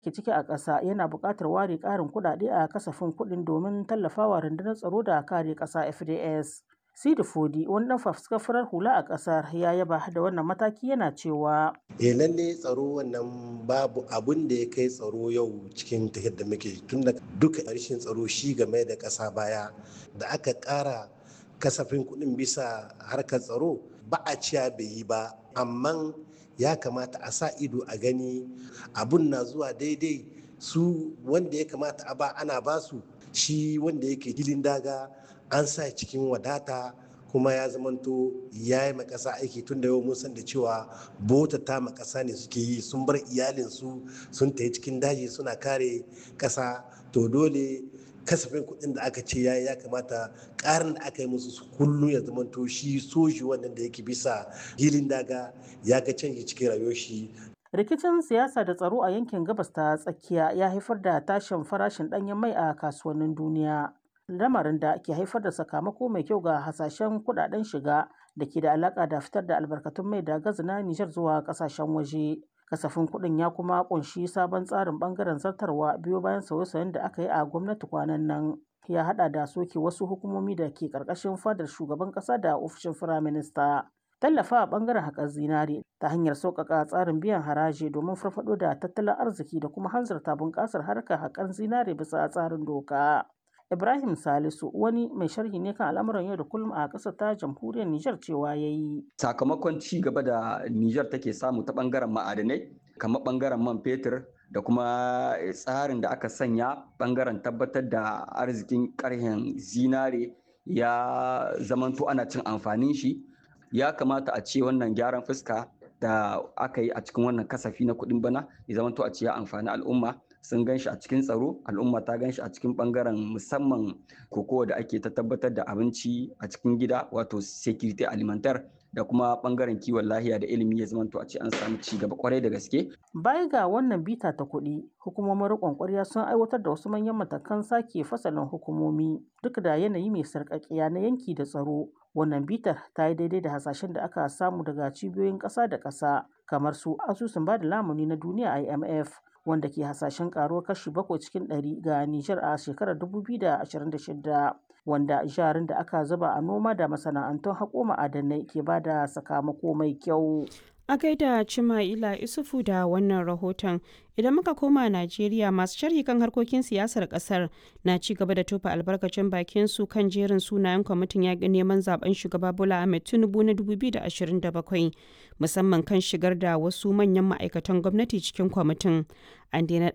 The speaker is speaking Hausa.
ke ciki a ƙasa yana buƙatar ware ƙarin kuɗaɗe a kasafin kuɗin domin tallafawa rundunar tsaro da kare ƙasa FDS. Sidi Fodi wani ɗan fafuskar farar hula a ƙasar ya yaba da wannan mataki yana cewa. E lalle tsaro wannan babu abun da ya kai tsaro yau cikin tafiyar da muke tun da duka rashin tsaro shi game da ƙasa baya da aka ƙara kasafin kuɗin bisa harkar tsaro ba a ciya bai yi ba amma ya kamata a sa ido a gani abun na zuwa daidai su wanda ya kamata a ba ana basu shi wanda yake hilin daga an sa cikin wadata kuma ya zamanto ya yi makasa aiki tun da yau mun san da cewa bota ta makasa ne suke yi sun bar iyalinsu sun tafi cikin daji suna kare kasa to dole kasafin kuɗin da aka ce ya ya kamata ƙarin da aka yi musu su kullum ya zamanto shi soji wannan da yake bisa hilin daga ya ga canji cikin rayuwar shi rikicin siyasa da tsaro a yankin gabas ta tsakiya ya haifar da tashin farashin ɗanyen mai a kasuwannin duniya lamarin da ke haifar da sakamako mai kyau ga hasashen kudaden shiga da ke da alaka da fitar da albarkatun mai da gazi na Nijar zuwa kasashen waje. Kasafin kuɗin ya kuma kunshi sabon tsarin bangaren zartarwa biyo bayan sauye-sauyen da aka yi a gwamnati kwanan nan. Ya hada da soke wasu hukumomi da ke karkashin fadar shugaban kasa da ofishin firaminista. Tallafa a bangaren haƙar zinare ta hanyar sauƙaƙa tsarin biyan haraji domin farfaɗo da tattalin arziki da kuma hanzarta bunƙasar harkar haƙar zinare bisa tsarin doka. Ibrahim Salisu wani mai sharhi ne kan al'amuran yau da kullum a ƙasar ta jamhuriyar Nijar cewa ya yi. Sakamakon ci gaba da Nijar take samu ta ɓangaren ma'adanai, kamar ɓangaren man fetur da kuma tsarin da aka sanya ɓangaren tabbatar da arzikin ƙarhen zinare ya zamanto ana cin amfanin shi. Ya kamata a ce wannan gyaran fuska da aka yi a cikin wannan kasafi na kuɗin bana ya zamanto a ce ya amfani al'umma. sun gan shi a cikin tsaro al'umma ta gan shi a cikin bangaren musamman kokowa da ake ta tabbatar da abinci a cikin gida wato security alimentar da kuma bangaren kiwon lahiya da ilimi ya zamanto a ce an samu ci gaba kwarai da gaske. Baya ga wannan bita ta kuɗi, hukumomin riƙon ƙwarya sun aiwatar da wasu manyan matakan sake fasalin hukumomi duk da yanayi mai sarƙaƙiya na yanki da tsaro. Wannan bitar ta yi daidai da hasashen da aka samu daga cibiyoyin ƙasa da ƙasa kamar su asusun ba da lamuni na duniya IMF wanda ke hasashen karuwar kashi bakwai cikin ɗari ga Nijar a shekarar 2026 wanda jarin da aka zuba a noma da masana'antun haƙo ma'adanai ke ba da sakamako mai kyau. A gaida Cima'ila Isufu da wannan rahoton idan muka koma Najeriya masu sharhi kan harkokin siyasar kasar na ci gaba da tofa albarkacin bakin su kan jerin sunayen kwamitin yaƙi neman zaben shugaba Bola Ahmed Tinubu na 2027 musamman kan shigar da wasu manyan ma'aikatan gwamnati cikin kwamitin. An daina